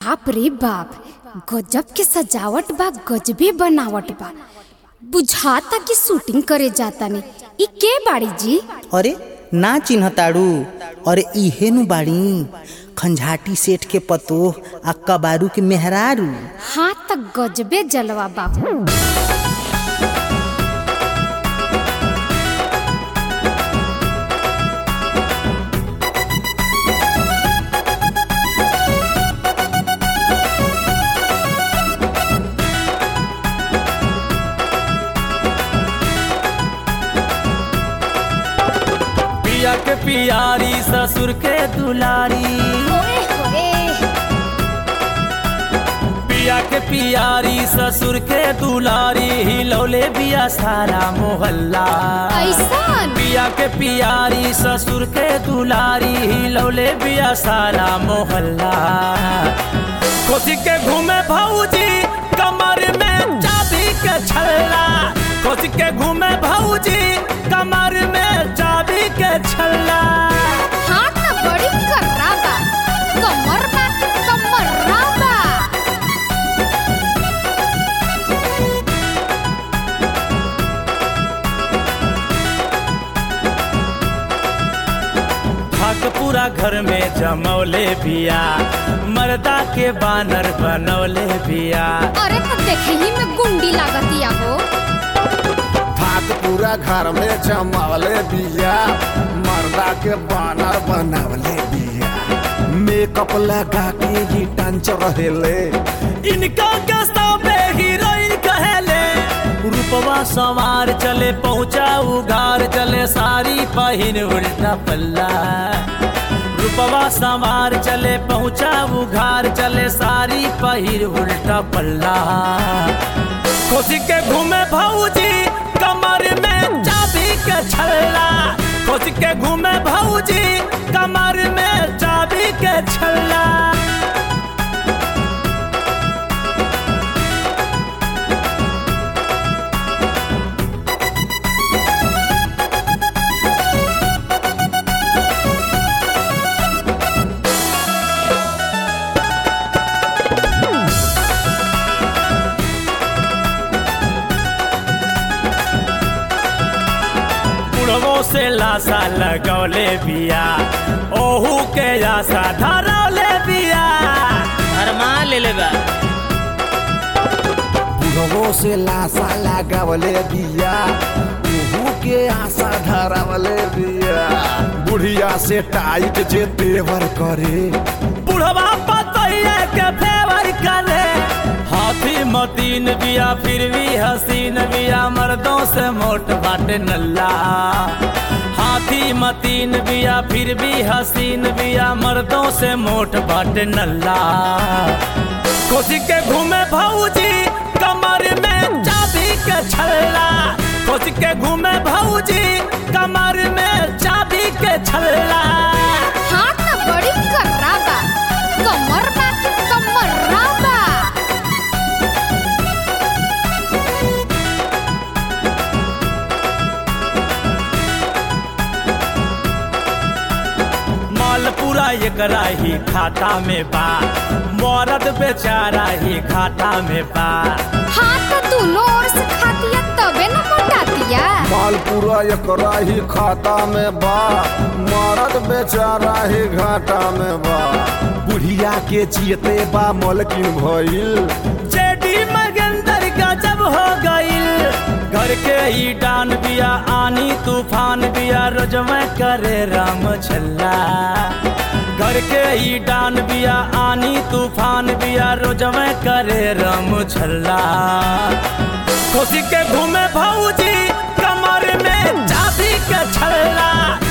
बाप रे बाप गजब के सजावट बा गजबे बनावट बा बुझाता कि शूटिंग करे जाता ने ई के बाड़ी जी अरे ना चिन्हताड़ू अरे इहे नु बाड़ी खंझाटी सेठ के पतोह आ कबारू के मेहरारू हाँ त गजबे जलवा बाबू पिया के पियारी ससुर के दुलारी ओए होए पिया के पियारी ससुर के दुलारी हिलौले बिया सारा मोहल्ला ऐसन पिया के पियारी ससुर के दुलारी हिलौले बिया सारा मोहल्ला खोसी के घूमे भौजी कमर में चाबी के छल्ला खोसी के घूमे भौजी कमर में चाबी के छल्ला हाँ त बड़ी कर्रा बा कमर बा कमर्रा बा भाग पूरा घर में जमौले बिया मर्दा के बानर बनौले बिया अरे त देखे ही में गुंडी लागतिया हो भाग पूरा घर में जमावले बिया मर्दा के बानर बनावले बिया मेकअप लगा के ही टंच रहेले इनका गस्ता पे हीरोइन कहेले रूपवा सवार चले पहुंचा उघार चले सारी पहिन उल्टा पल्ला रूपवा सवार चले पहुंचा उघार चले सारी पहिर उल्टा पल्ला खोसी के घूमे भौजी कमर में चाबी के छल्ला खोसी के घूमे भौजी कमर में चाबी के छल्ला बुढ़वो से लाशा लगौले बिया ओहू के आशा धरौले बिया हरमा ले ले बा बुढ़वो से लाशा लगावले बिया उहू के आशा धरावले बिया बुढ़िया से टाइट जे तेवर करे बुढ़वा पतैया के फेवर करे हाथी मतीन बिया फिर भी हसीन बिया मर्दों से मोट बाटे नल्ला हाथी मतीन बिया फिर भी हसीन बिया मर्दों से मोट बाटे नल्ला कोसी के घूमे भौजी कमर में चाबी के छल्ला कोसी के घूमे भौजी कमर में चाबी के छल्ला हाँ त बड़ी कर्रा बा कमर बा कमर्रा बा माल पूरा एकरा ही खाता में बा मरद बेचारा ही घाटा में बा हाँ त दोनों ओर से खातिया तबे न मोटातिया माल पूरा एकरा ही खाता में बा मरद बेचारा ही घाटा में बा बुढ़िया के जियते बा मलकिन भइल जेडी मगंदर गजब हो गईल घर के ही डान बिया आनी तूफान बिया रोजमे करे राम छल्ला घर के ही डान बिया आनी तूफान बिया रोजमे करे राम छल्ला खुशी के घूमे भौजी कमर में चाबी के छल्ला